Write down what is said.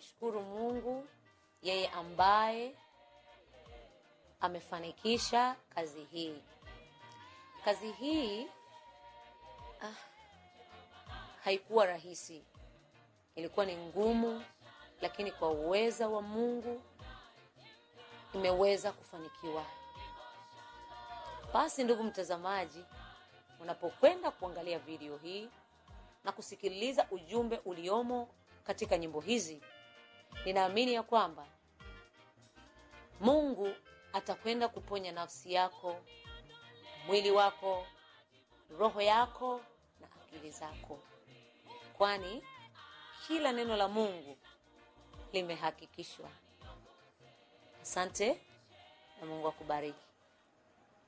nimshukuru Mungu yeye ambaye amefanikisha kazi hii. Kazi hii ah, haikuwa rahisi, ilikuwa ni ngumu, lakini kwa uweza wa Mungu imeweza kufanikiwa. Basi ndugu mtazamaji, unapokwenda kuangalia video hii na kusikiliza ujumbe uliomo katika nyimbo hizi, ninaamini ya kwamba Mungu atakwenda kuponya nafsi yako, mwili wako, roho yako na akili zako, kwani kila neno la Mungu limehakikishwa. Asante na Mungu akubariki.